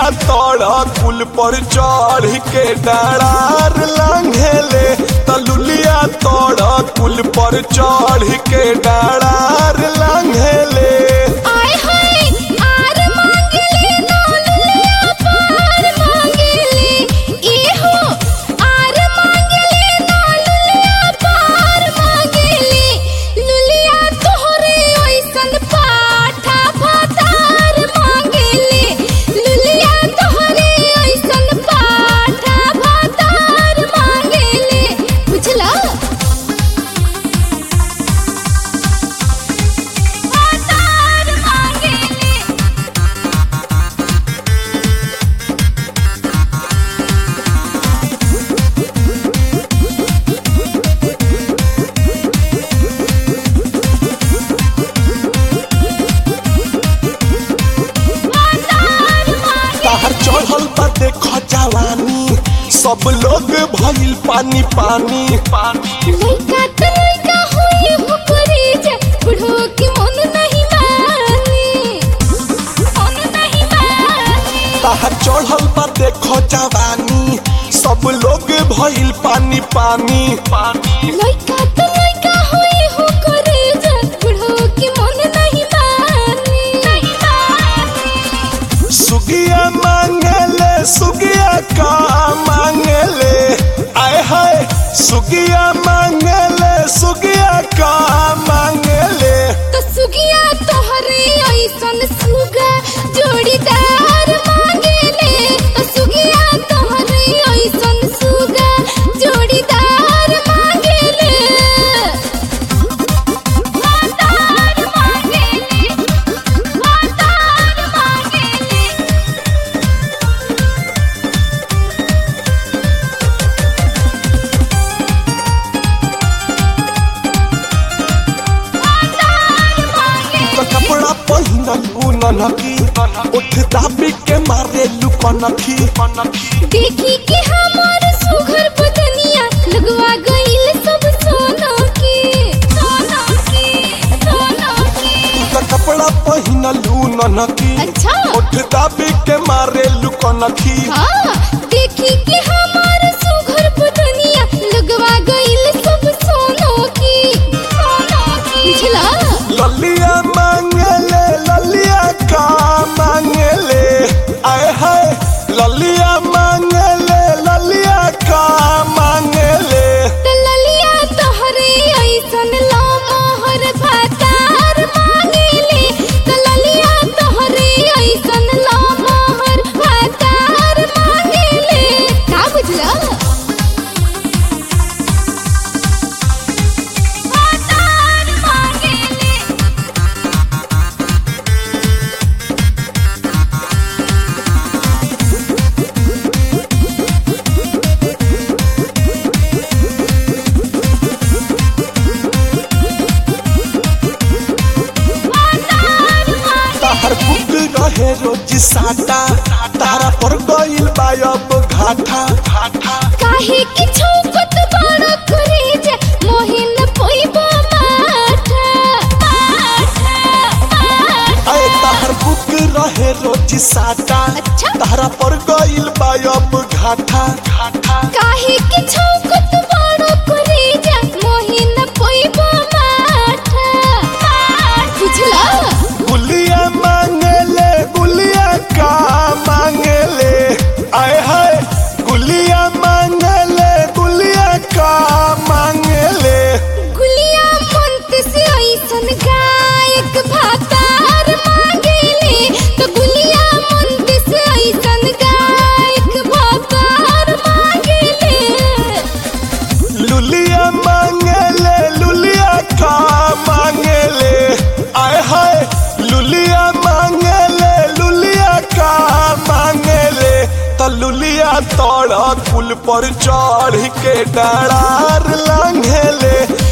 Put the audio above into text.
तोड़ कुल पर चढ़ के डरार लांघेले तलुलिया तोड़ कुल पर चढ़ के डरार लांघेले आय हाय आर मांगेले नौलुलिया पार मांगेले ए हो आर मांगेले नौलुलिया पार मांगेले लुलिया तोहरे ओइसन पाठा भातार मांगेले लुलिया तोहरे ओइसन पाठा भातार मांगेले बुझला भातार मांगेले भातार मांगे ताहर चढ़ल बा देख जवानी सब लोग भइल पानी पानी पानी लइका त लइका होई हुकरी जे बुढ़ो के मन नहीं मानी मन नहीं मानी ताहर चढ़ल बा देख जवानी सब लोग भइल पानी पानी पानी लइका त लइका होई हुकरी जे बुढ़ो के मन नहीं मानी नहीं मानी सुगिया मांगले सुगिया का मांगले आय हाय सुगिया मांगले सुगिया का मांगले तो सुगिया तोहरे ऐसन सुगा जोड़ीदार मांगेले तो सुगिया तोहरे ऐसन सुगा जोड़ीदार मांगेले भातार मांगेले भातार मांगेले भातार मांगेले तो कपड़ा पहिनल उ ननकी उठ दाबी के मारे लुकनखी देखी कि हमार सुघर बदनिया लगवा गइल सब सोना के सोना के सोना के तो कपड़ा पहिनल उ ननकी अच्छा उठ दाबी के मारे लुकनखी हाँ देखी कि हमार सुघर बदनिया लगवा गइल सब सोना के सोना के बुझला ललिया मांगले ललिया का मांगले आय हाय ललिया मांगले ललिया का मांगले तललिया तोहरे ऐसन ला मोहर भातार मांगेले तललिया तोहरे ऐसन ला मोहर भातार मांगेले का बुझला भातार मांगेले भातार मांगे ताहर बुक रहे रोज साटा तारा पर गइल बा अब घाटा घाटा काहे कि छौकत बड़ करे जे मोहिन पोइबो माठा माठा माठा आय ताहर बुक रहे रोज साटा अच्छा। तारा पर गइल बा अब घाटा घाटा काहे कि छौकत बड़ करे जे मोहिन पोइबो माठा माठा बुझला गुलिया मांगले गुलिया का मांगले आय हाय गुलिया मांगले गुलिया का मांगले गुलिया मंत से ऐसन गायक भातार मांगेले तो गुलिया मंत से ऐसन गायक भातार मांगेले लुलिया मांगले लुलिया का मांगले आय हाय लुलिया मांगले लुलिया का मांगले त लुलिया तोड़ कुल पर चढ़ के डरार लांघेले